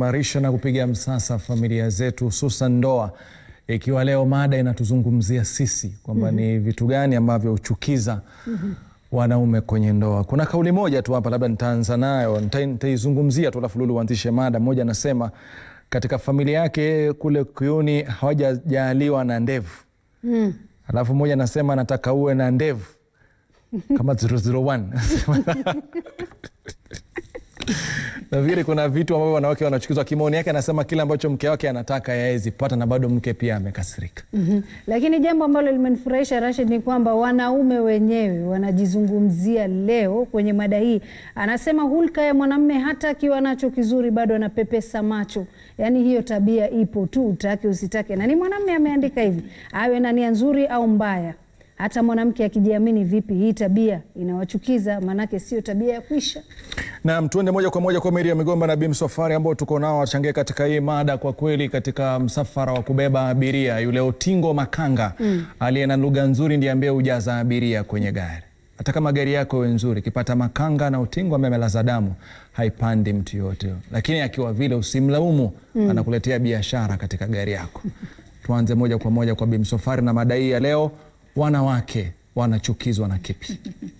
kuimarisha na kupiga msasa familia zetu hususan ndoa, ikiwa leo mada inatuzungumzia sisi kwamba ni vitu gani ambavyo huchukiza wanaume kwenye ndoa. Kuna kauli moja tu hapa, labda nitaanza nayo, nita- nitaizungumzia tu, alafu Lulu uanzishe mada. Mmoja anasema katika familia yake kule Kuyuni hawajajaliwa na ndevu, alafu mmoja anasema anataka uwe na ndevu kama 001 nafikiri kuna vitu ambavyo wanawake wanachukizwa. Kimaoni yake anasema kile ambacho mke wake anataka yawezi pata, na bado mke pia amekasirika. Mhm. Lakini jambo ambalo limenifurahisha Rashid ni kwamba wanaume wenyewe wanajizungumzia leo kwenye mada hii. Anasema hulka ya mwanamume hata akiwa nacho kizuri bado anapepesa macho, yaani hiyo tabia ipo tu, utake usitake, na ni mwanamume ameandika hivi, awe na nia nzuri au mbaya. Hata mwanamke akijiamini vipi, hii tabia inawachukiza, maanake sio tabia ya kuisha. Naam, tuende moja kwa moja kwa Meri ya Migomba na Bim Safari ambao tuko nao wachangie katika hii mada. Kwa kweli, katika msafara wa kubeba abiria, yule Otingo Makanga aliye na lugha nzuri ndiye ambaye hujaza abiria kwenye gari. Hata kama gari yako iwe nzuri, ikipata makanga na utingo ambaye amelaza damu, haipandi mtu yote, lakini akiwa vile usimlaumu, anakuletea biashara katika gari yako. Tuanze moja kwa moja kwa Bim Safari na mada hii ya leo, wanawake wanachukizwa na kipi?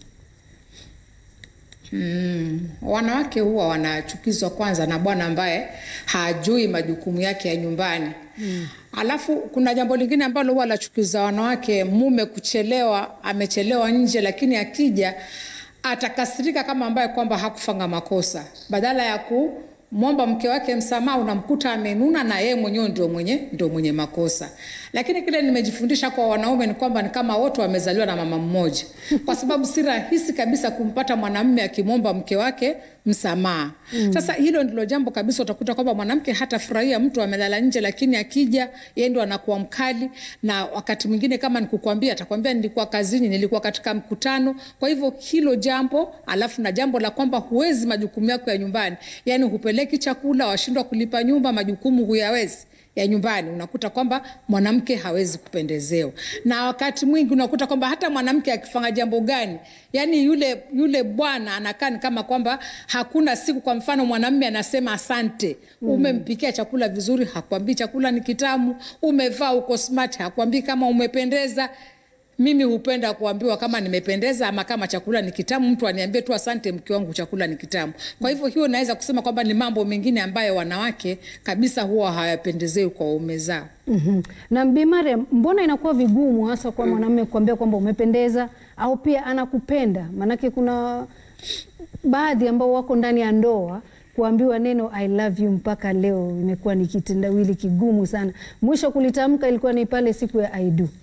Wanawake huwa wanachukizwa kwanza na bwana ambaye hajui majukumu yake ya nyumbani. Alafu kuna jambo lingine ambalo huwa lachukiza wanawake, mume kuchelewa, amechelewa nje, lakini akija atakasirika kama ambaye kwamba hakufanya makosa, badala ya kumwomba mke wake msamaha, unamkuta amenuna na yeye mwenyewe ndio mwenye ndio mwenye makosa. Lakini kile nimejifundisha kwa wanaume ni kwamba ni kama wote wamezaliwa na mama mmoja, kwa sababu si rahisi kabisa kumpata mwanamume akimwomba mke wake msamaha. Sasa hilo ndilo jambo kabisa, utakuta kwamba mwanamke hatafurahia mtu amelala nje, lakini akija yeye ndo anakuwa mkali, na wakati mwingine kama nikukwambia, atakwambia nilikuwa kazini, nilikuwa katika mkutano. Kwa hivyo hilo jambo, alafu na jambo la kwamba huwezi majukumu yako ya nyumbani, yani hupeleki chakula, washindwa kulipa nyumba, majukumu huyawezi ya nyumbani, unakuta kwamba mwanamke hawezi kupendezewa, na wakati mwingi unakuta kwamba hata mwanamke akifanya jambo gani, yani yule yule bwana anakaa ni kama kwamba hakuna siku. Kwa mfano, mwanamume anasema asante, umempikia chakula vizuri, hakwambii chakula ni kitamu, umevaa uko smart, hakwambii kama umependeza. Mimi hupenda kuambiwa kama nimependeza ama kama chakula ni kitamu, mtu aniambie tu asante, mke wangu, chakula ni kitamu. Kwa hivyo hiyo naweza kusema kwamba ni mambo mengine ambayo wanawake kabisa huwa hawapendezewi kwa waume zao. Mhm. Na Bi Mariam, mbona inakuwa vigumu hasa kwa mwanamume kuambia kwamba umependeza au pia anakupenda? Maanake kuna baadhi ambao wako ndani ya ndoa kuambiwa neno I love you mpaka leo imekuwa ni kitendawili kigumu sana. Mwisho kulitamka ilikuwa ni pale siku ya I do.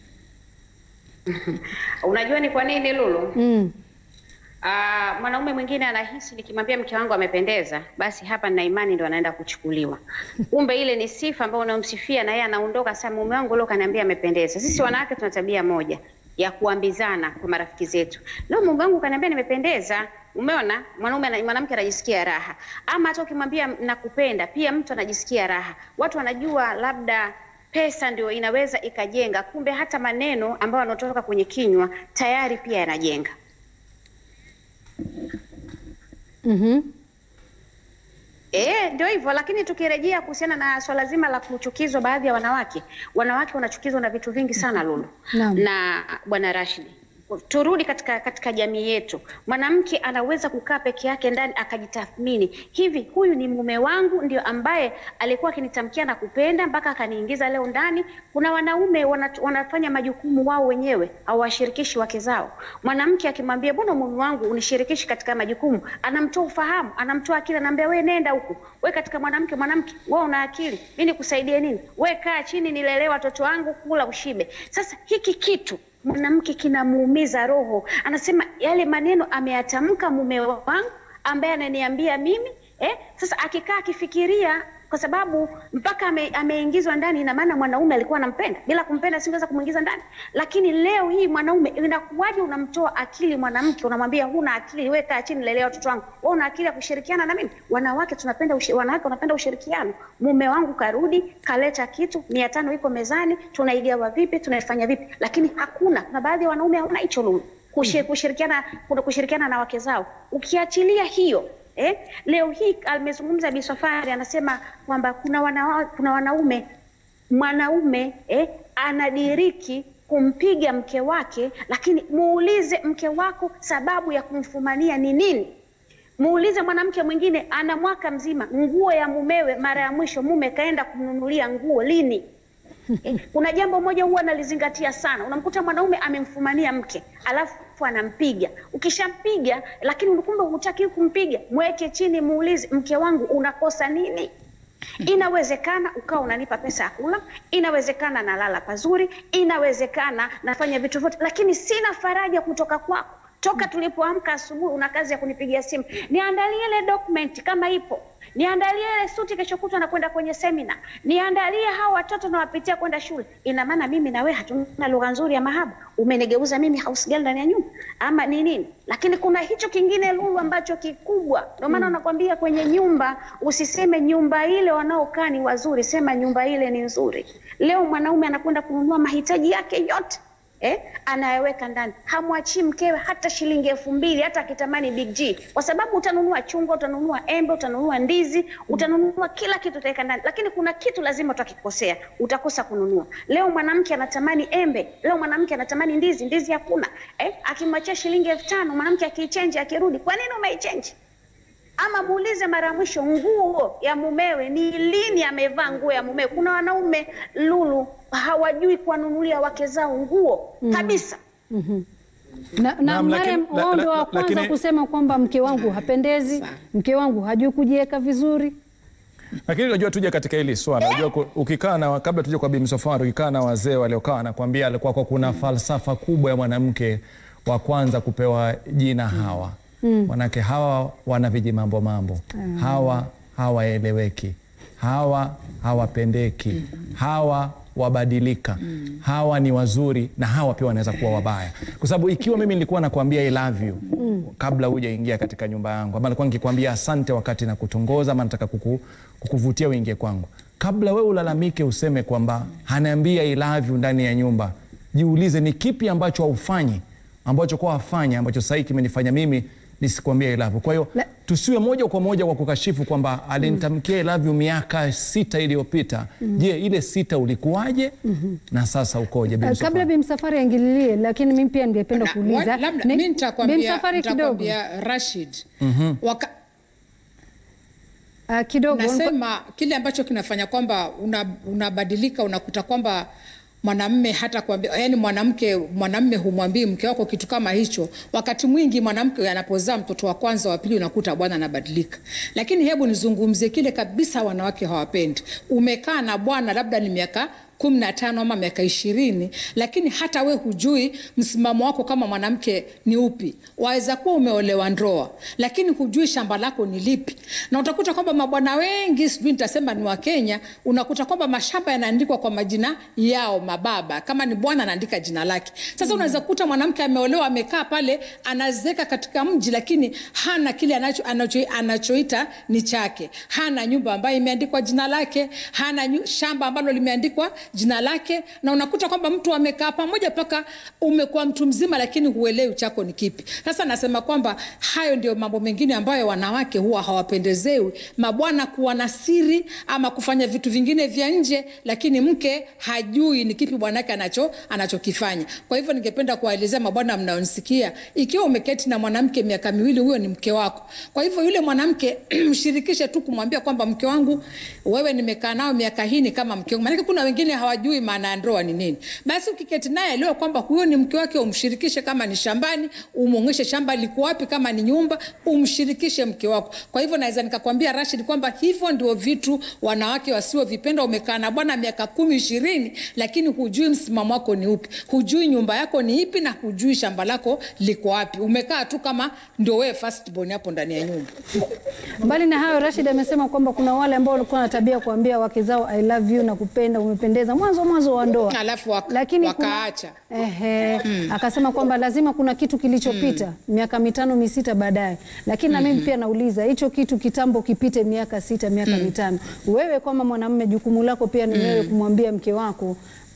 Unajua ni kwa nini Lulu? Mm. Ah, mwanaume mwingine anahisi nikimwambia mke wangu amependeza, basi hapa nina imani ndo anaenda kuchukuliwa. Kumbe ile ni sifa ambayo unamsifia na yeye anaondoka, sasa mume wangu leo kaniambia amependeza. Sisi wanawake tuna tabia moja ya kuambizana kwa marafiki zetu. Leo mume wangu kaniambia nimependeza. Umeona, mwanaume ana- mwanamke anajisikia raha, ama hata ukimwambia nakupenda, pia mtu anajisikia raha. Watu wanajua labda pesa ndio inaweza ikajenga, kumbe hata maneno ambayo yanatoka kwenye kinywa tayari pia yanajenga. Mhm. Eh, ndio hivyo. Lakini tukirejea kuhusiana na swala zima la kuchukizwa, baadhi ya wanawake wanawake wanachukizwa na vitu vingi sana Lulu Naam. na bwana Rashidi. Turudi katika katika jamii yetu, mwanamke anaweza kukaa peke yake ndani akajitathmini, hivi huyu ni mume wangu ndio ambaye alikuwa akinitamkia na kupenda mpaka akaniingiza leo ndani? Kuna wanaume wana, wanafanya majukumu wao wenyewe, hawashirikishi wake zao. Mwanamke akimwambia mbona mume wangu unishirikishi katika majukumu, anamtoa ufahamu, anamtoa akili, anaambia we nenda huku, we katika mwanamke mwanamke, we una akili, mi nikusaidie nini? We kaa chini, nilelee watoto wangu, kula ushibe. Sasa hiki kitu mwanamke kinamuumiza roho, anasema yale maneno ameyatamka mume wangu ambaye ananiambia mimi eh? Sasa akikaa akifikiria kwa sababu mpaka ame, ameingizwa ndani, ina maana mwanaume alikuwa anampenda. Bila kumpenda singeweza kumwingiza ndani. Lakini leo hii mwanaume, inakuwaje unamtoa akili mwanamke, unamwambia huna akili, wewe kaa chini, lelea watoto wangu, wewe una akili ya kushirikiana na mimi? Wanawake tunapenda ushi, wanawake wanapenda ushirikiano. Mume wangu karudi, kaleta kitu mia tano iko mezani, tunaigawa vipi, tunaifanya vipi? Lakini hakuna, na baadhi ya wanaume hawana hicho lulu kushi- kushirikiana kuna kushirikiana na wake zao. Ukiachilia hiyo eh? Leo hii amezungumza Bi Safari anasema kwamba kuna, wana, kuna wanaume mwanaume eh, anadiriki kumpiga mke wake, lakini muulize mke wako sababu ya kumfumania ni nini. Muulize mwanamke mwingine ana mwaka mzima, nguo ya mumewe mara ya mwisho mume kaenda kumnunulia nguo lini? Eh, Kuna jambo moja huwa nalizingatia sana. Unamkuta mwanaume amemfumania mke alafu anampiga. Ukishampiga lakini kumbe hutaki kumpiga, mweke chini, muulize mke wangu, unakosa nini? Inawezekana ukawa unanipa pesa ya kula, inawezekana nalala pazuri, inawezekana nafanya vitu vyote, lakini sina faraja kutoka kwako. Toka tulipoamka asubuhi, una kazi ya kunipigia simu, niandalie ile document kama ipo, niandalie ile suti, kesho kutwa nakwenda kwenye semina, niandalie hao watoto nawapitia kwenda shule. Ina maana mimi na wewe hatuna lugha nzuri ya mahaba? Umenigeuza mimi house girl ndani ya nyumba ama ni nini? Lakini kuna hicho kingine Lulu ambacho kikubwa, ndio maana nakwambia kwenye nyumba usiseme nyumba ile wanaokaa ni wazuri, sema nyumba ile ni nzuri. Leo mwanaume anakwenda kununua mahitaji yake yote eh, anayeweka ndani, hamwachii mkewe hata shilingi elfu mbili hata akitamani Big G, kwa sababu utanunua chungwa, utanunua embe, utanunua ndizi, utanunua kila kitu utaweka ndani, lakini kuna kitu lazima utakikosea, utakosa kununua. Leo mwanamke anatamani embe, leo mwanamke anatamani ndizi, ndizi hakuna eh, akimwachia shilingi elfu tano mwanamke akiichenji, akirudi, kwa nini umeichenji? ama muulize mara ya mwisho nguo ya mumewe ni lini amevaa nguo ya mumewe. Kuna wanaume Lulu hawajui kuwanunulia wake zao nguo kabisa. na, na Naam, lakini- Mariam, la- wao ndio la- wa kwanza lakini- kusema kwamba mke wangu hapendezi, mke wangu hajui kujiweka vizuri. Lakini unajua tuje katika hili swala, unajua ku- ukikaa na kabla tuje kwa Bi Safari, ukikaa na wazee waliokaa nakwambia, alikuwa kwa kuna falsafa kubwa ya mwanamke wa kwanza kupewa jina Hawa. Manake hawa wana viji mambo mambo, hawa hawaeleweki, hawa hawapendeki, hawa wabadilika, hawa ni wazuri na hawa pia wanaweza kuwa wabaya, kwa sababu ikiwa mimi nilikuwa nakwambia I love you kabla hujaingia katika nyumba yangu, ama nilikuwa nikikwambia asante wakati na kutongoza, ama nataka kuku, kukuvutia uingie kwangu, kabla wewe ulalamike useme kwamba hanaambia I love you ndani ya nyumba, jiulize ni kipi ambacho haufanyi ambacho kwa wafanya ambacho sahii kimenifanya mimi nisikwambia I love you. Kwa hiyo La- tusiwe moja kwa moja kwa kukashifu kwamba alinitamkia I love you miaka sita iliyopita. Je, ile sita ulikuwaje na sasa ukoje? Bi Uh, Msafwari? kabla Bimsafari aingililie, lakini mimi pia ningependa Na- kuuliza wa- labda Ni- mi nitakwambia Bimsafari kidogo nitakwambia Rashid waka, uh, kidogo nasema kile ambacho kinafanya kwamba una- unabadilika unakuta kwamba mwanamme hata kuambia yani mwanamke mwanamme humwambii mke wako kitu kama hicho. Wakati mwingi mwanamke anapozaa mtoto wa kwanza wa pili, unakuta bwana anabadilika. Lakini hebu nizungumzie kile kabisa wanawake hawapendi. Umekaa na bwana labda ni miaka kumi na tano ama miaka ishirini lakini hata we hujui msimamo wako kama mwanamke ni upi. Waweza kuwa umeolewa ndoa, lakini hujui shamba lako ni lipi, na utakuta kwamba mabwana wengi, sijui nitasema ni wa Kenya, unakuta kwamba mashamba yanaandikwa kwa majina yao mababa, kama ni bwana anaandika jina lake. Sasa unaweza kukuta mwanamke ameolewa, amekaa pale, anazeka katika mji, lakini hana kile anacho, anacho, anachoita ni chake. Hana nyumba ambayo imeandikwa jina lake, hana nyu, shamba ambalo limeandikwa jina lake, na unakuta kwamba mtu amekaa pamoja mpaka umekuwa mtu mzima, lakini huelewi chako ni kipi. Sasa nasema kwamba hayo ndio mambo mengine ambayo wanawake huwa hawapendezewi, mabwana kuwa na siri ama kufanya vitu vingine vya nje, lakini mke hajui ni kipi bwanake anacho anachokifanya. Kwa hivyo ningependa kuwaelezea mabwana mnaonisikia, ikiwa umeketi na mwanamke miaka miwili, huyo ni mke wako. Kwa hivyo yule mwanamke mshirikishe tu kumwambia kwamba mke wangu, wewe nimekaa nao miaka hii ni kama mke wangu. Maanake kuna wengine hawajui maana ya ndoa ni nini. Basi ukiketi naye leo kwamba huyo ni mke wake, umshirikishe. Kama ni shambani, umwonyeshe shamba liko wapi. Kama ni nyumba, umshirikishe mke wako. Kwa hivyo naweza nikakwambia Rashid kwamba hivyo ndio vitu wanawake wasiovipenda. Umekaa na bwana miaka kumi ishirini, lakini hujui msimamo wako ni upi, hujui nyumba yako ni ipi, na hujui shamba lako liko wapi. Umekaa tu kama ndio wewe first born hapo ndani ya nyumba. Mbali na hayo, Rashid amesema kwamba kuna wale ambao walikuwa na tabia kuambia wake zao I love you na kupenda, umependeza mwanzo mwanzo wa ndoa, Alafu waka- lakini wakaacha. kuna, ehe, akasema kwamba lazima kuna kitu kilichopita miaka mitano misita baadaye. Lakini na mimi pia nauliza hicho kitu kitambo kipite miaka sita miaka mitano, wewe kama mwanamume, jukumu lako pia ni wewe kumwambia mke wako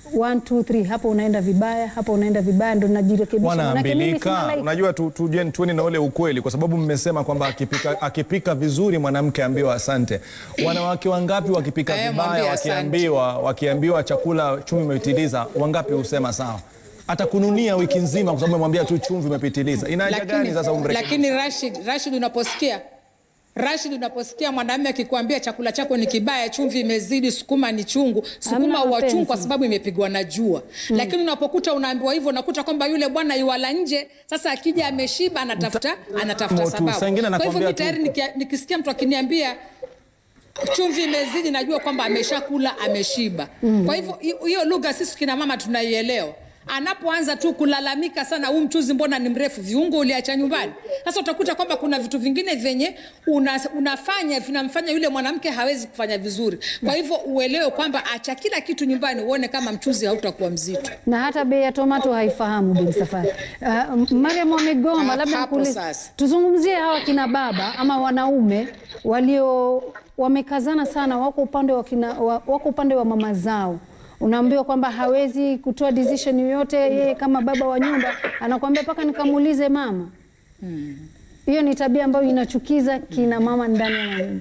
1 2 3 hapo unaenda vibaya, hapo unaenda vibaya, ndo najirekebisha. Manake mimi sina wanaambilika. like. Unajua tu, tu, tueni na ule ukweli, kwa sababu mmesema kwamba akipika, akipika vizuri mwanamke ambiwa asante. Wanawake wangapi wakipika Eh, vibaya mwambie asante. wakiambiwa wakiambiwa chakula chumvi imepitiliza, wangapi husema sawa? Atakununia wiki nzima kwa sababu umemwambia tu chumvi imepitiliza. Ina haja gani sasa umrekebishe? lakini Rashid, Rashid unaposikia Rashid, unaposikia mwanamume akikwambia chakula chako ni kibaya, chumvi imezidi, sukuma ni chungu, sukuma Hamna huwa chungu kwa mapenzi. sababu imepigwa na jua. Lakini unapokuta unaambiwa hivyo, unakuta kwamba yule bwana yuwala nje, sasa akija ameshiba, anatafuta anatafuta Mo tu, sababu. saa ingine Kwa hivyo anakwambia mimi tu- tayari nikia- nikisikia mtu akiniambia chumvi imezidi, najua kwamba ameshakula ameshiba. Kwa hivyo hi- hiyo lugha sisi kina mama tunaielewa. Anapoanza tu kulalamika sana, huu mchuzi mbona ni mrefu, viungo uliacha nyumbani. Sasa utakuta kwamba kuna vitu vingine vyenye una, unafanya vinamfanya yule mwanamke hawezi kufanya vizuri. Kwa hivyo uelewe kwamba acha kila kitu nyumbani, uone kama mchuzi hautakuwa mzito. na hata bei ya tomato haifahamu Bin Safari. Uh, Mariam wamegoma, Ha- labda hapo nikuulize- sasa. tuzungumzie hawa kina baba ama wanaume walio wamekazana sana, wako upande wa kina, wa, wako upande wa mama zao. Unaambiwa kwamba hawezi kutoa decision yoyote yeye kama baba wa nyumba, anakuambia mpaka nikamuulize mama. Hiyo ni tabia ambayo inachukiza kina mama ndani ya nyumba.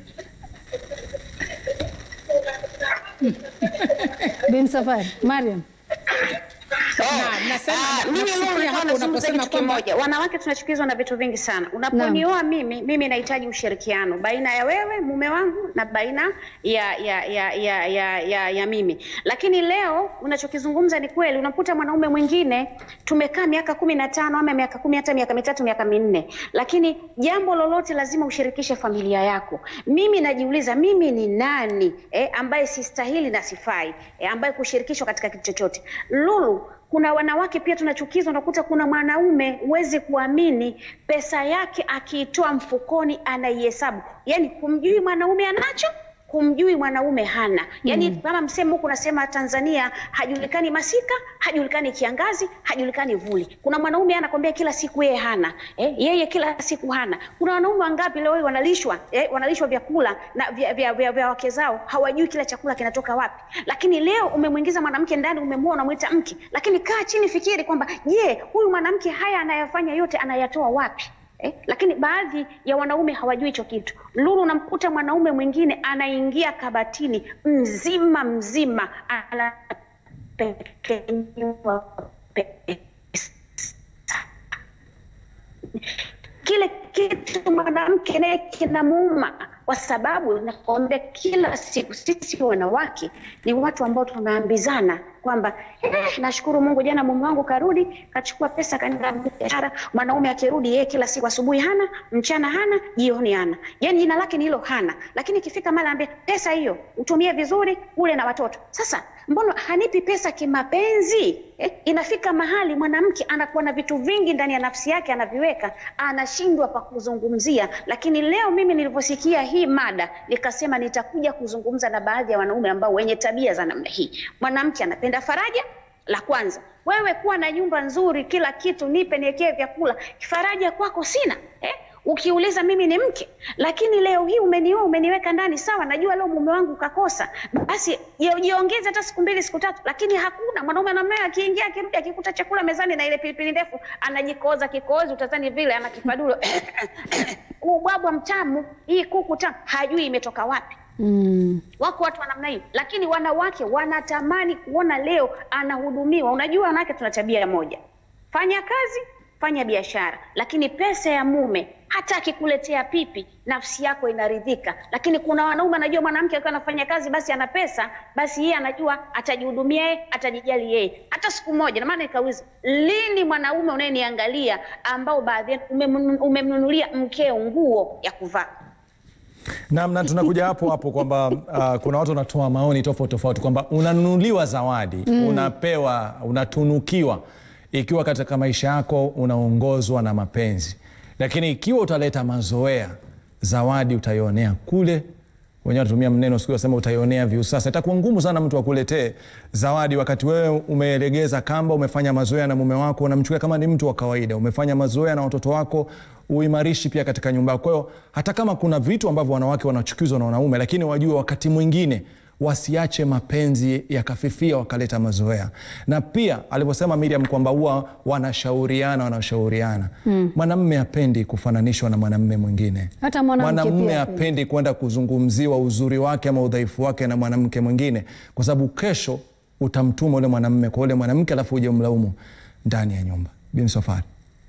Bin Safari, Mariam. Na- nasema- Ah, mimi nakusikia leo nilikuwa hapo nazungumza unaposema kitu kwamba- kimoja. Wanawake tunachukizwa na vitu vingi sana. Unaponioa mimi, mimi nahitaji ushirikiano baina ya wewe mume wangu na baina ya ya ya ya ya, ya, ya mimi. Lakini leo unachokizungumza ni kweli. Unakuta mwanaume mwingine tumekaa miaka kumi na tano ama miaka kumi hata miaka mitatu miaka minne, lakini jambo lolote lazima ushirikishe familia yako. Mimi najiuliza mimi ni nani eh, ambaye sistahili na sifai eh, ambaye kushirikishwa katika kitu chochote. Lulu, kuna wanawake pia tunachukizwa, unakuta kuna mwanaume huwezi kuamini, pesa yake akiitoa mfukoni anaihesabu, yaani kumjui mwanaume anacho humjui mwanaume hana. Yaani kama msemo huku unasema Tanzania hajulikani masika, hajulikani kiangazi, hajulikani vuli. Kuna mwanaume anakwambia kila siku yeye hana. Eh, yeye kila siku hana. Kuna wanaume wangapi leo hii wanalishwa, eh, wanalishwa vyakula na vya, vya, vya, vya wake zao, hawajui kila chakula kinatoka wapi. Lakini leo umemwingiza mwanamke ndani, umemwoa unamwita mke. Lakini kaa chini fikiri kwamba je, huyu mwanamke haya anayafanya yote anayatoa wapi? Eh, lakini baadhi ya wanaume hawajui hicho kitu. Lulu, unamkuta mwanaume mwingine anaingia kabatini mzima mzima anapekenyua pesa. Kile kitu mwanamke naye kinamuuma, kwa sababu nakwambia, kila siku sisi wanawake ni watu ambao tunaambizana kwamba eh, nashukuru Mungu, jana mume wangu karudi kachukua pesa kaenda biashara. Mwanaume akirudi yeye kila siku asubuhi hana, mchana hana, jioni hana, yani jina lake ni hilo hana. Lakini ikifika mara ambia pesa hiyo utumie vizuri, ule na watoto. Sasa mbona hanipi pesa kimapenzi? Eh, inafika mahali mwanamke anakuwa na vitu vingi ndani ya nafsi yake anaviweka, anashindwa pa kuzungumzia. Lakini leo mimi nilivyosikia hii mada nikasema nitakuja kuzungumza na baadhi ya wanaume ambao wenye tabia za namna hii. Mwanamke anapenda faraja, la kwanza wewe kuwa na nyumba nzuri, kila kitu, nipe niwekee vyakula. Faraja kwako sina eh? Ukiuliza mimi ni mke, lakini leo hii umenioa, umeniweka ndani, sawa, najua leo mume wangu kakosa, basi je- jiongeze hata siku mbili siku tatu, lakini hakuna mwanaume anamuoa, akiingia akirudi, akikuta chakula mezani na ile pilipili ndefu, anajikoza kikozi, utazani vile ana kifadulo ubwabwa mtamu, hii kuku tamu, hajui imetoka wapi. Mm. Wako watu wa namna hiyo, lakini wanawake wanatamani kuona leo anahudumiwa. Unajua, wanawake tuna tabia moja, fanya kazi, fanya biashara, lakini pesa ya mume hata akikuletea pipi, nafsi yako inaridhika. Lakini kuna wanaume anajua mwanamke akiwa anafanya kazi, basi ana pesa, basi yeye anajua atajihudumia yeye, atajijali yeye. Hata siku moja, na maana nikauliza, lini mwanaume unayeniangalia ambao baadhi yenu umemnu- umemnunulia mkeo nguo ya kuvaa? Naam, na tunakuja hapo hapo kwamba uh, kuna watu wanatoa maoni tofauti tofauti kwamba unanunuliwa zawadi unapewa, unatunukiwa ikiwa katika maisha yako unaongozwa na mapenzi, lakini ikiwa utaleta mazoea, zawadi utaionea kule wenyewe wanatumia mneno siku wasema utaionea viusasa. Itakuwa ngumu sana mtu akuletee zawadi wakati wewe umelegeza kamba, umefanya mazoea na mume wako, unamchukulia kama ni mtu wa kawaida, umefanya mazoea na watoto wako, uimarishi pia katika nyumba yako. Kwa hiyo hata kama kuna vitu ambavyo wanawake wanachukizwa na wanaume, lakini wajue wakati mwingine wasiache mapenzi yakafifia wakaleta mazoea. Na pia alivyosema Miriam kwamba huwa wanashauriana wanashauriana, mwanamme hapendi kufananishwa na mwanamme mwingine. Hata mwanamke Mwanamume pia hapendi kwenda kuzungumziwa uzuri wake ama udhaifu wake na mwanamke mwingine, kwa sababu kesho utamtuma ule mwanamme kwa ule mwanamke, alafu uje umlaumu ndani ya nyumba. Bimsofari.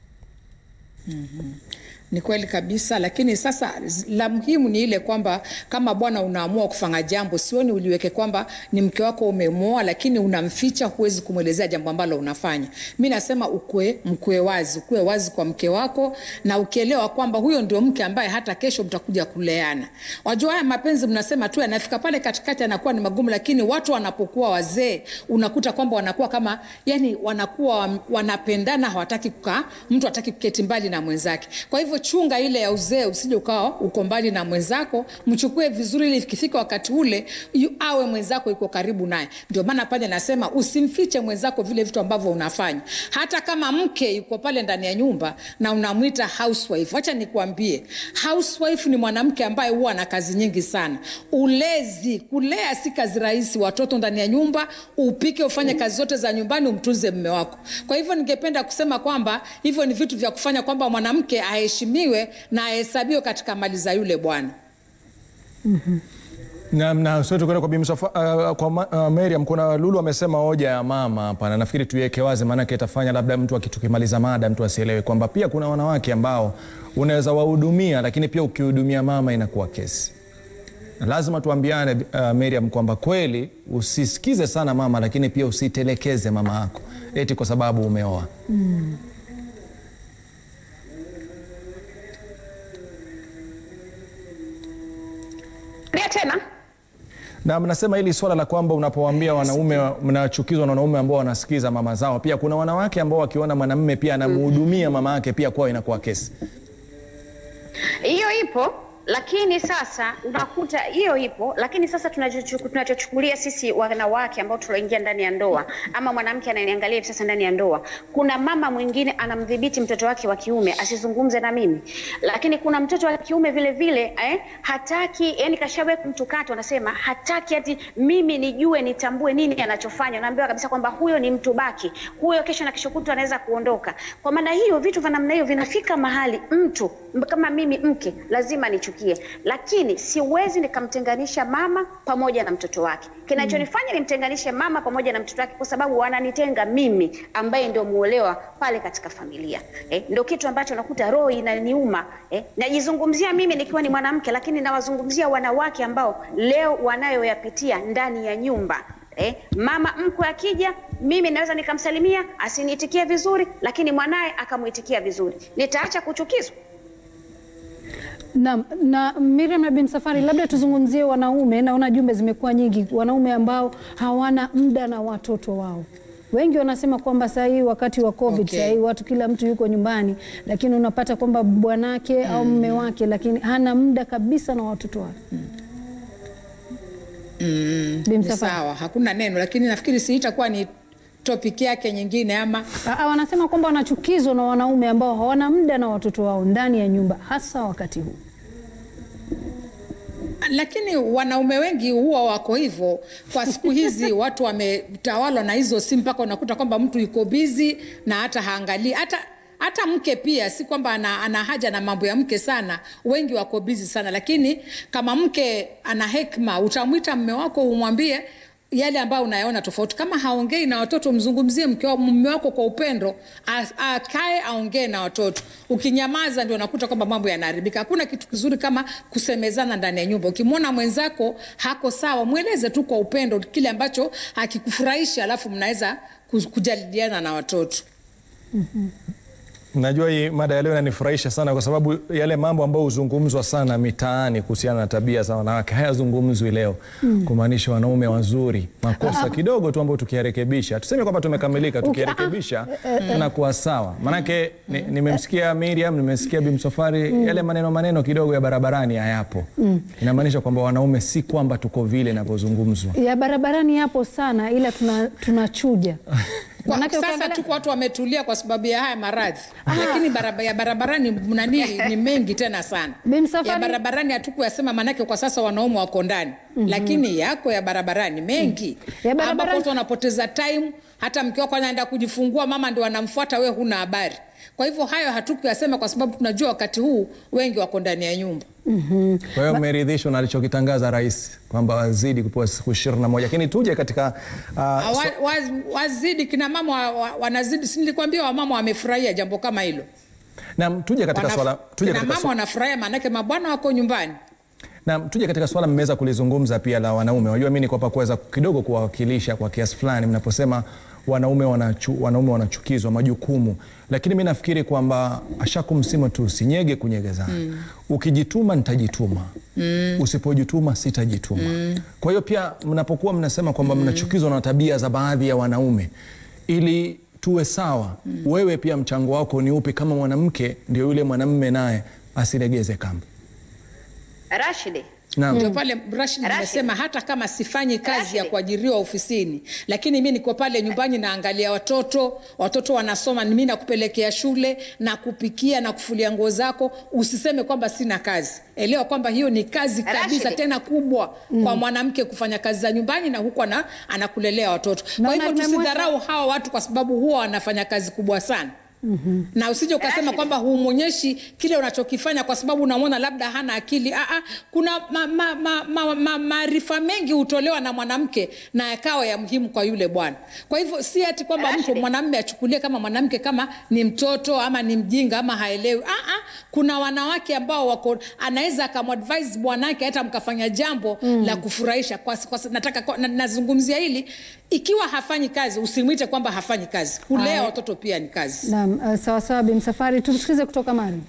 Ni kweli kabisa, lakini sasa z- la muhimu ni ile kwamba kama bwana unaamua kufanya jambo, sioni uliweke kwamba ni mke wako umemwoa, lakini unamficha, huwezi kumwelezea jambo ambalo unafanya. Mi nasema ukwe mkwe wazi, ukwe wazi kwa mke wako, na ukielewa kwamba huyo ndio mke ambaye hata kesho mtakuja kuleana. Wajua haya mapenzi mnasema tu yanafika pale katikati yanakuwa ni magumu, lakini watu wanapokuwa wazee unakuta kwamba wanakuwa kama yani, wanakuwa wanapendana, hawataki kukaa, mtu hataki kuketi mbali na mwenzake. Kwa hivyo chunga ile ya uzee, usije ukawa uko mbali na mwenzako, mchukue vizuri, ili ikifika wakati ule yu, awe mwenzako yuko karibu naye. Ndio maana pale nasema usimfiche mwenzako vile vitu ambavyo unafanya, hata kama mke yuko pale ndani ya nyumba na unamwita housewife. Wacha nikuambie, housewife ni mwanamke ambaye huwa na kazi nyingi sana. Ulezi, kulea si kazi rahisi. Watoto ndani ya nyumba, upike, ufanye kazi zote za nyumbani, umtunze mme wako. Kwa hivyo ningependa kusema kwamba hivyo ni vitu vya kufanya kwamba mwanamke aheshimiwe na ahesabiwe katika mali za yule bwana. Na, na sote tukwenda kwa Bimsofa, uh, kwa ma, uh, Miriam, kuna Lulu amesema hoja ya mama hapa, na nafikiri tuiweke wazi, maanake itafanya labda mtu akitukimaliza mada mtu asielewe kwamba pia kuna wanawake ambao unaweza wahudumia, lakini pia ukihudumia mama inakuwa kesi. Na lazima tuambiane uh, Miriam kwamba kweli usisikize sana mama, lakini pia usitelekeze mama yako eti kwa sababu umeoa. Rudia tena. na mnasema hili swala la kwamba unapowaambia wanaume mnachukizwa na wanaume ambao wanasikiza mama zao, pia kuna wanawake ambao wakiona mwanamume pia anamhudumia mama yake, pia kwao inakuwa kesi. hiyo ipo lakini sasa unakuta hiyo ipo lakini sasa tunachochu- tunachochukulia sisi wanawake ambao tunaingia ndani ya ndoa ama mwanamke ananiangalia hivi sasa ndani ya ndoa kuna mama mwingine anamdhibiti mtoto wake wa kiume asizungumze na mimi lakini kuna mtoto wa kiume vile vile eh, hataki yani kashawe mtu kati anasema hataki ati mimi nijue nitambue nini anachofanya naambiwa kabisa kwamba huyo ni mtu baki huyo kesho na kesho kutwa anaweza kuondoka kwa maana hiyo vitu vya namna hiyo vinafika mahali mtu m- kama mimi mke lazima nichukie lakini siwezi nikamtenganisha mama pamoja na mtoto wake kinachonifanya nimtenganishe mama pamoja na mtoto wake kwa sababu wananitenga mimi ambaye ndio muolewa pale katika familia eh, ndio kitu ambacho nakuta roho inaniuma eh, najizungumzia mimi nikiwa ni mwanamke lakini nawazungumzia wanawake ambao leo wanayoyapitia ndani ya nyumba Eh, mama mkwe akija mimi naweza nikamsalimia asiniitikie vizuri lakini mwanaye akamuitikia vizuri nitaacha kuchukizwa Na, na Miriam na bin Safari, labda tuzungumzie wanaume. Naona jumbe zimekuwa nyingi, wanaume ambao hawana muda na watoto wao. Wengi wanasema kwamba saa hii wakati wa COVID, Okay. saa hii watu kila mtu yuko nyumbani, lakini unapata kwamba bwanake au mume wake, lakini hana muda kabisa na watoto wake. Bi Ni Msafari. sawa, hakuna neno, lakini nafikiri si itakuwa ni topic yake nyingine ama Aa, wanasema kwamba wanachukizwa na wanaume ambao hawana muda na watoto wao ndani ya nyumba, hasa wakati huu. lakini wanaume wengi huwa wako hivyo kwa siku hizi watu wametawalwa na hizo simu mpaka unakuta kwamba mtu yuko bizi na hata haangalii hata hata mke pia si kwamba ana, ana haja na mambo ya mke sana wengi wako bizi sana lakini kama mke ana hekma utamwita mme wako umwambie yale ambayo unayaona tofauti kama haongei na watoto mzungumzie mke wa mume wako kwa upendo a- akae aongee na watoto ukinyamaza ndio unakuta kwamba mambo yanaharibika hakuna kitu kizuri kama kusemezana ndani ya nyumba ukimwona mwenzako hako sawa mweleze tu kwa upendo kile ambacho hakikufurahisha alafu mnaweza ku- kujadiliana na watoto Najua hii mada ya leo inanifurahisha sana kwa sababu yale mambo ambayo huzungumzwa sana mitaani kuhusiana na tabia za wanawake hayazungumzwi leo, kumaanisha wanaume wazuri, makosa kidogo tu ambayo tukiyarekebisha, tuseme kwamba tumekamilika, tukiyarekebisha tunakuwa sawa. Maanake ni- nimemsikia Miriam, nimesikia Bimsofari, yale maneno maneno kidogo ya barabarani hayapo. Inamaanisha kwamba wanaume si kwamba tuko vile inavyozungumzwa. Ya barabarani yapo sana, ila tuna- tunachuja Kwa, Manake sasa ukiangalia- tuko watu wametulia kwa sababu ya haya maradhi lakini baraba, ya barabarani nani ni mengi tena sana Bi Msafwari- ya barabarani hatukuyasema manake kwa sasa wanaume wako ndani lakini yako ya barabarani mengi Ya barabarani- ambapo watu wanapoteza time hata mke wako anaenda kujifungua mama ndio anamfuata we huna habari kwa hivyo hayo hatukuyasema kwa sababu tunajua wakati huu wengi wako ndani ya nyumba Kwa hiyo mmeridhishwa na alichokitangaza rais kwamba wazidi kupewa siku ishirini na moja lakini tuje katika uh, wa, wa, wazidi kina mama wa, wa, wanazidi si nilikwambia wamama wamefurahia jambo kama hilo Naam, tuje katika Wanaf- swala tuje kina katika mama swala, wanafurahia maanake mabwana wako nyumbani naam, tuje katika swala mmeweza kulizungumza pia la wanaume. Unajua mimi niko hapa kuweza kidogo kuwawakilisha kwa kiasi fulani mnaposema wanaume wanachu, wanaume wanachukizwa majukumu, lakini mi nafikiri kwamba ashakumsima tu usinyege kunyegezana. Mm. Ukijituma nitajituma, mm. usipojituma sitajituma. Mm. Kwa hiyo pia mnapokuwa mnasema kwamba mnachukizwa na tabia za baadhi ya wanaume ili tuwe sawa mm. wewe pia mchango wako ni upi kama mwanamke ndio yule mwanamme naye asilegeze kamba Rashidi, naam ndio pale Rashid Rashid. nimesema hata kama sifanyi kazi ya Rashid. kuajiriwa ofisini, lakini mi niko pale nyumbani naangalia watoto, watoto wanasoma, mi nakupelekea shule na kupikia na kufulia nguo zako. Usiseme kwamba sina kazi, elewa kwamba hiyo ni kazi kabisa, Rashid. tena kubwa kwa mwanamke kufanya kazi za nyumbani na huku ana, anakulelea watoto. Kwa Naona hivyo nimemweka- tusidharau hawa watu kwa sababu huwa wanafanya kazi kubwa sana. Mm-hmm. na usije ukasema Rashid. kwamba humwonyeshi kile unachokifanya kwa sababu unamwona labda hana akili. Aa, kuna maarifa ma, ma, ma, ma, maarifa mengi hutolewa na mwanamke na yakawa ya muhimu kwa yule bwana. Kwa hivyo si ati kwamba mtu Rashid. mwanamume achukulie kama mwanamke kama ni mtoto ama ni mjinga ama haelewi. Aa, kuna wanawake ambao wako anaweza akamwadvise bwanake hata mkafanya jambo mm. la kufurahisha. Kwa, kwa, nataka kwa, na, nazungumzia hili ikiwa hafanyi kazi usimwite kwamba hafanyi kazi. Kulea Aya. watoto pia ni kazi. Naam, uh, sawa sawa Bi Msafwari, tumsikize kutoka Mari.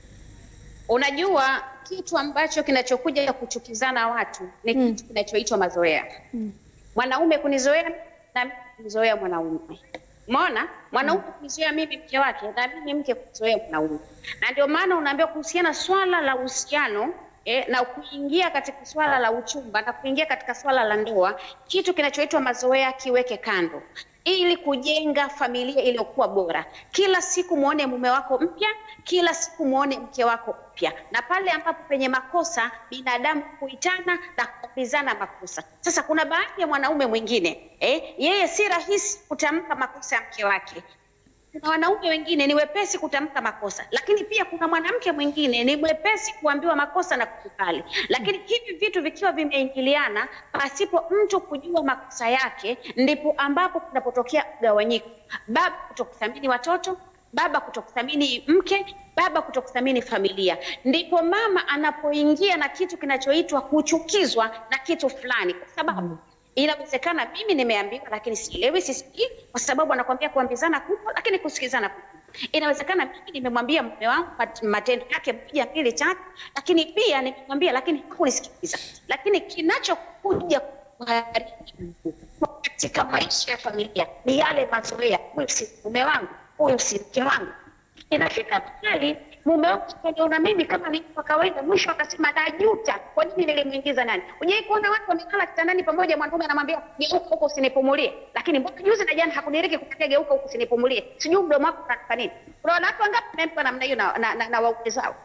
unajua kitu ambacho kinachokuja kuchukizana watu ni kitu kinachoitwa mazoea. Mwanaume kunizoea na mimi kunizoea mwanaume. Umeona? Mwanaume kunizoea mimi mke wake na mimi mke kunizoea mwanaume. Na ndio maana unaambiwa kuhusiana swala la uhusiano eh, na kuingia katika swala la uchumba na kuingia katika swala la ndoa, kitu kinachoitwa mazoea kiweke kando ili kujenga familia iliyokuwa bora. Kila siku muone mume wako mpya, kila siku muone mke wako mpya, na pale ambapo penye makosa binadamu huitana na kuambizana makosa. Sasa kuna baadhi ya mwanaume mwingine eh, yeye si rahisi kutamka makosa ya mke wake kuna wanaume wengine ni wepesi kutamka makosa, lakini pia kuna mwanamke mwingine ni mwepesi kuambiwa makosa na kukubali. Lakini hivi vitu vikiwa vimeingiliana pasipo mtu kujua makosa yake, ndipo ambapo kunapotokea mgawanyiko, baba kutokuthamini watoto baba kutokuthamini mke, baba kutokuthamini familia. Ndipo mama anapoingia na kitu kinachoitwa kuchukizwa na kitu fulani, kwa sababu inawezekana mimi nimeambiwa lakini sielewi, sisikii, kwa sababu anakwambia kuambizana kupo, lakini kusikizana kupo. Inawezekana mimi nimemwambia mume wangu mat- matendo yake moja mbili tatu, lakini pia nimemwambia, lakini hakunisikiliza. Lakini kinachokuja kuharibu katika maisha ya familia ni yale mazoea. Huyu si mume wangu, huyu si mke wangu. Inafika mahali mume wangu kaniona mimi kama ni kwa kawaida, mwisho akasema najuta, kwa nini nilimwingiza nani? Hujai kuona watu wamelala kitandani pamoja, mwanaume anamwambia geuka huko usinipumulie, lakini mbona juzi na jana hakuniriki kukwambia geuka huko usinipumulie? Sijui mdomo wako unataka nini? Unaona watu wangapi wamempa namna hiyo na, na, na, na waume zao?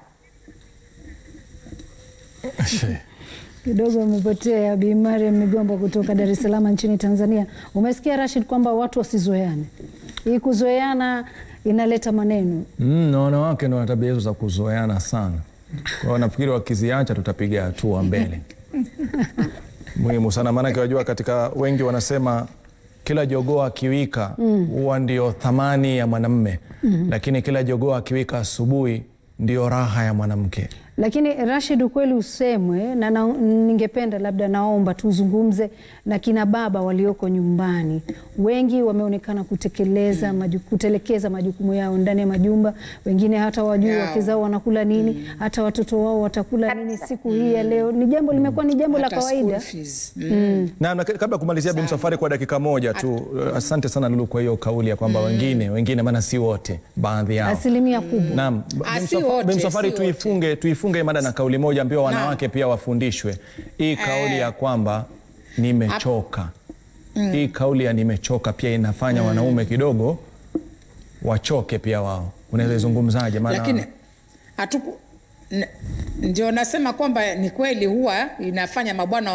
Kidogo umepotea Bi Mariam Migomba kutoka Dar es Salaam nchini Tanzania. Umesikia Rashid kwamba watu wasizoeane. Hii kuzoeana inaleta maneno. Mm, na wanawake ndio wana tabia hizo za kuzoeana sana. Kwa hiyo nafikiri wakiziacha tutapiga hatua mbele. Muhimu sana maanake wajua, katika wengi wanasema kila jogoo akiwika huwa ndio thamani ya mwanamme, lakini kila jogoo akiwika asubuhi ndio raha ya mwanamke. Lakini Rashid, ukweli usemwe na, na ningependa labda naomba tuzungumze na kina baba walioko nyumbani. Wengi wameonekana kutekeleza maju, kutelekeza majukumu yao ndani ya majumba, wengine hata wajui Yao. wake zao wanakula nini, hata watoto wao watakula nini siku hii ya leo. Ni jambo limekuwa ni jambo la Hata kawaida. school fees. Mm. Na, na kabla ya kumalizia Bi Msafwari kwa dakika moja tu, asante sana Lulu kwa hiyo kauli ya kwamba wengine wengine, maana si wote, baadhi yao Asilimia kubwa. Naam, Ah, Bi si Msafa- wote, Bi Msafwari si tuifunge tuifunge hii mada na kauli moja ambayo wanawake pia wafundishwe hii kauli ya kwamba nimechoka. Hii kauli ya nimechoka pia inafanya wanaume kidogo wachoke pia wao. Unaweza izungumzaje? Maana lakini hatuku n- ndio nasema kwamba ni kweli huwa inafanya mabwana wa,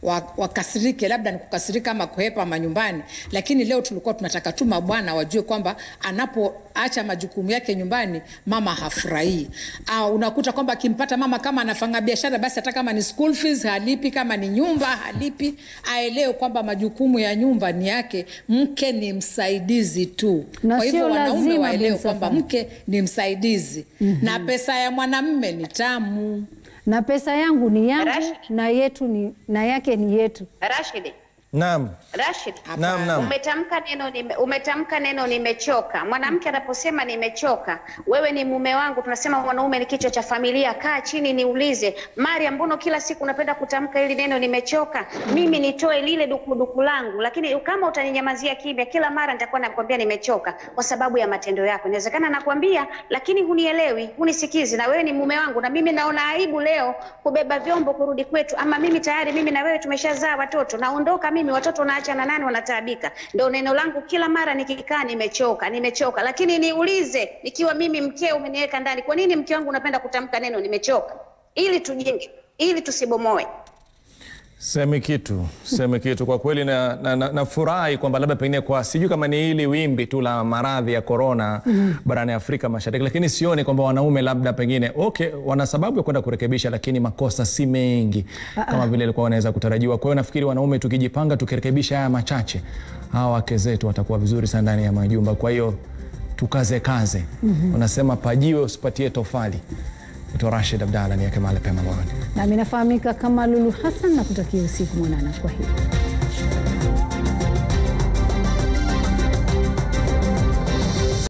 wa- wakasirike, labda ni kukasirika ama kuhepa manyumbani, lakini leo tulikuwa tunataka tu mabwana wajue kwamba anapoacha majukumu yake nyumbani mama hafurahii. Au unakuta kwamba akimpata mama kama anafanya biashara, basi hata kama ni school fees halipi, kama ni nyumba halipi, aelewe kwamba majukumu ya nyumba ni yake, mke ni msaidizi tu. Na Kwa hivyo sio wanaume lazima, waelewe Bin kwamba Safari. mke ni msaidizi na pesa ya mwanamme ni tamu. na pesa yangu ni yangu Rashid. na yetu ni, na yake ni yetu. Rashid, Naam, Rashid, naam, naam. umetamka neno nime, umetamka neno nimechoka. Mwanamke anaposema nimechoka, wewe ni mume wangu, tunasema mwanaume ni kichwa cha familia. Kaa chini niulize, Maria, mbona kila siku unapenda kutamka hili neno nimechoka? Mimi nitoe lile dukuduku langu, lakini kama utaninyamazia kimya, kila mara nitakuwa nakwambia nimechoka kwa sababu ya matendo yako. Inawezekana nakwambia, lakini hunielewi, hunisikizi, na wewe ni mume wangu, na mimi naona aibu leo kubeba vyombo kurudi kwetu, ama mimi tayari mimi na wewe tumeshazaa watoto, naondoka mimi, watoto naacha na nani? Wanataabika. Ndio neno langu kila mara nikikaa, nimechoka, nimechoka. Lakini niulize, nikiwa mimi mkeo umeniweka ndani, kwa nini mke wangu unapenda kutamka neno nimechoka? Ili tujenge, ili tusibomoe. Semi kitu semi kitu kwa kweli, na, na, na, nafurahi kwamba labda pengine kwa sijui kama ni hili wimbi tu la maradhi ya korona barani Afrika Mashariki, lakini sioni kwamba wanaume labda pengine okay, wana sababu ya kwenda kurekebisha, lakini makosa si mengi kama vile ilikuwa wanaweza kutarajiwa. Kwa hiyo nafikiri wanaume tukijipanga, tukirekebisha haya machache, hawa wake zetu watakuwa vizuri sana ndani ya majumba. Kwa hiyo tukaze kaze, unasema pajiwe usipatie tofali. Naitwa Rashid Abdalla, niweke mahali pema moyoni. Nami nafahamika kama Lulu Hassan na kutakia usiku mwanana. Kwa hiyo